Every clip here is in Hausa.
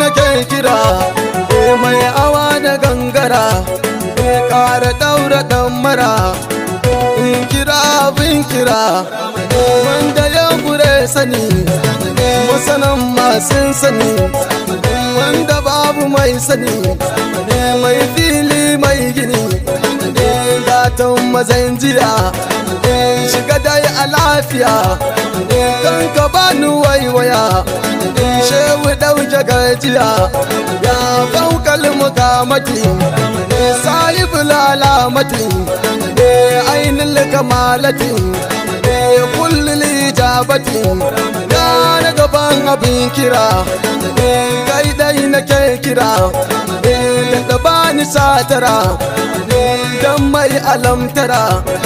nake kira e mai awa da gangara e ƙara ɗaura ɗan mara in kira abin kira wanda ya gure sani masanan masu sani wanda babu mai sani mai fili mai gini gatan mazan jiya shiga dai a lafiya kan ka bani waiwaya shehu ɗauke gajiya ya faukal mukamati sahibul alamati ainihin kamalati kullum ijabati ya na gaban abin kira kai dai nake kira da bani satara dan mai alamtara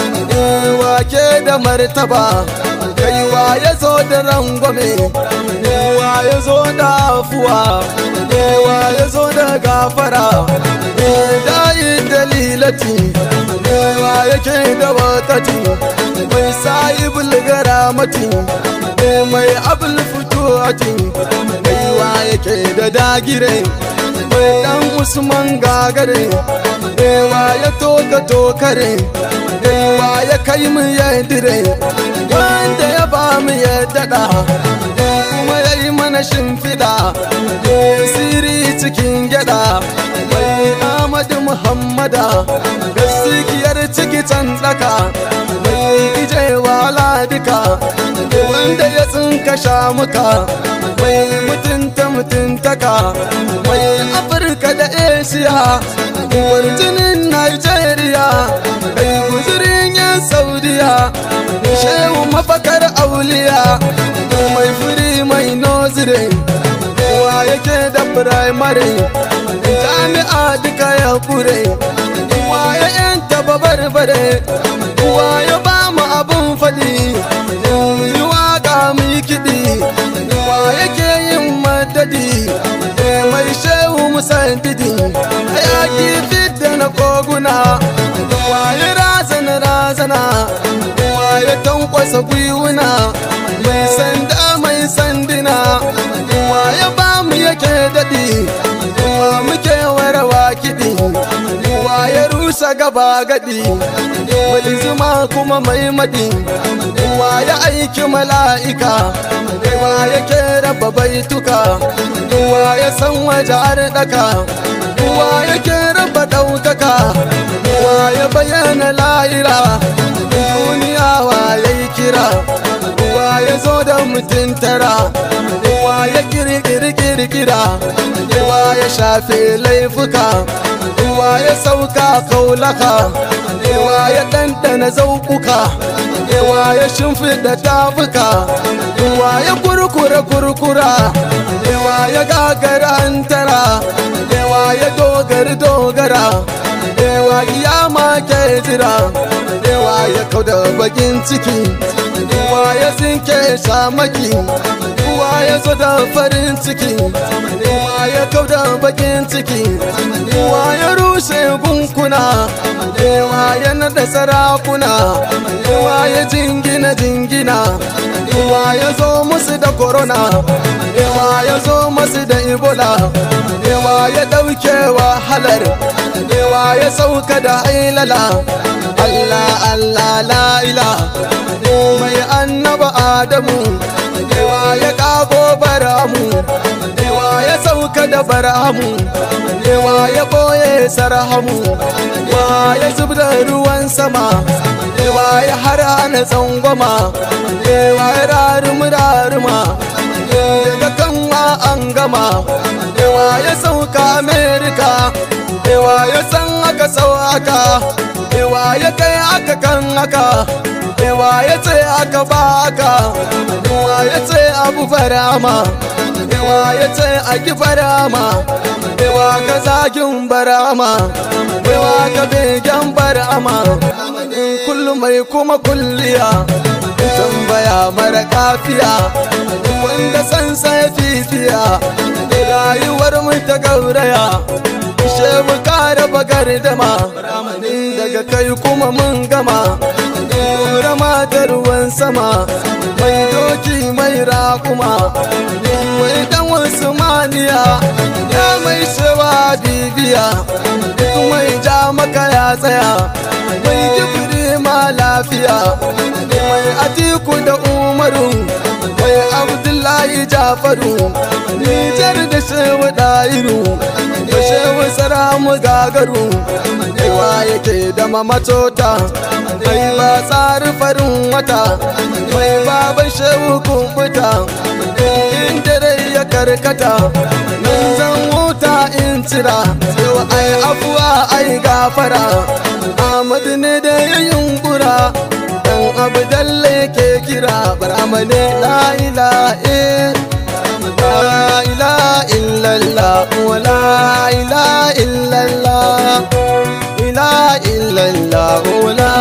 wake da martaba kai wa ya zo da rangwame wa ya zo da afuwa wa ya zo da gafara dayi dalilati wa yake da wakati mai sayi bulgara mati mai abul fituwati mai wa yake da dagire mai dan usman gagare wa ya toka tokare wa ya kai mu ya dire wanda ya ba mu ya dada kuma ya yi mana shimfiɗa siri cikin gyada mai amadu muhammada gaskiyar ciki can daka mai ijewa ladika wanda ya tsinka shamuka mai mutunta mutuntaka mai afirka da asia uwar jinin nigeria kai guzurin yan saudiya shehu mafakar auliya mai firi mai nozire wa yake da firamare jami'a duka ya kure wa ya yanta babarbare wa ya ba mu abun faɗi yi waka mu yi kiɗi wa yake yin madadi mai shehu musandidi ya kifi da na koguna wa ya razana razana wa ya tankwasa gwiwuna mai sanda mai sandina wa ya ba mu yake daɗi wa muke warawa kiɗi wa ya rusa gaba gadi wani zuma kuma mai madi wa ya aiki mala'ika wa yake raba baituka wa ya san waje daka wa yake raba ɗaukaka wa ya bayyana la'ira duniya wa ya yi kira wa ya zo da mutum tara wa ya kirkiri kirkira wa ya shafe laifuka wa ya sauka kaulaka wa ya ɗanɗana zaukuka wa ya shimfiɗa tafuka wa ya kurkura kurkura wa ya gagara antara wa ya dogari dogara wa iyama ke jira wa ya kauda bakin ciki wa ya zinke shamaki wa ya zo da farin ciki wa ya kauda bakin ciki wa ya rushe gunkuna wa ya nada sarakuna wa ya jingina jingina wa ya zo musu da corona wa ya zo musu da ebola wa ya dauke wahalar wa ya sauka da ailala Allah Allah la ila mai annaba Adamu wa ya kago baramu wa ya sauka da baramu wa ya boye sarhamu wa ya zubda ruwan sama wa ya hana tsangwama wa ya rarumi raruma daga kanwa an gama wa ya sauka Amerika wa ya san aka sau aka wa ya kai aka kan aka wa ya ce aka ba aka wa ya ce abu farama wa ya ce a ki farama wa ka zagin barama wa ka begen barama kullum mai kuma kulliya tambaya mara kafiya wanda san sai fifiya rayuwar mu ta gauraya ishe mu kare bagar dama daga kai kuma mun gama rama da ruwan sama mai doki mai rakuma mai dan wasu duniya ya mai sewa bibiya duk mai ja maka ya tsaya mai gibiri ma lafiya mai atiku da umaru mai abdullahi jafaru nijar da shehu dairu da shehu saramu gagaru kaiwa yake da mamatota mai ba tsari farin wata mai baban shehu kumfuta inda rai ya karkata nan zan wuta in cira yau ai afuwa ai gafara Ahmadu ne da ya yunkura dan abu dalle ke kira baramane la ilaha la ilaha illallah wa la ilaha illallah ilaha illallah wa la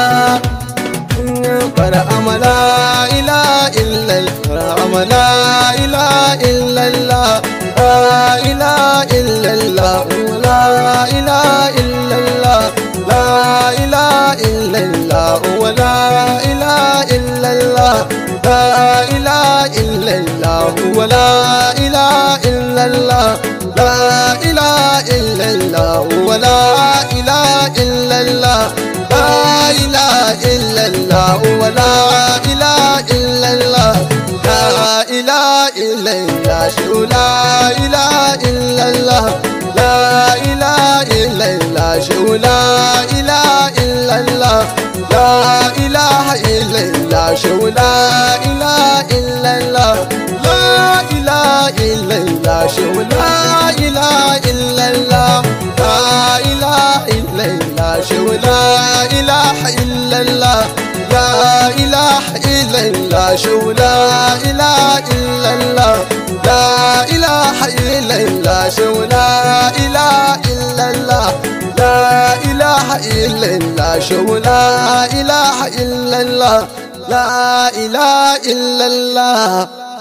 barama la ilaha illallah la ilaha illallah la ilaha illallah la ilaha illallah la ilaha illallah wa la ilaha illallah la ilaha illallah wa la ilaha illallah la ilaha illallah wa la ilaha illallah la ilaha illallah wa la ilaha illallah la ilaha illallah shu la ilaha illallah la ilaha illallah shu la ilaha illallah la ilaha illallah shu la ilaha illallah la ilaha illallah shu la ilaha illallah la ilaha illallah shu la ilaha illallah la ilaha illallah shu la ilaha illallah la ilaha illallah shu la ilaha illallah la ilaha illallah shu la ilaha illallah la ilaha illallah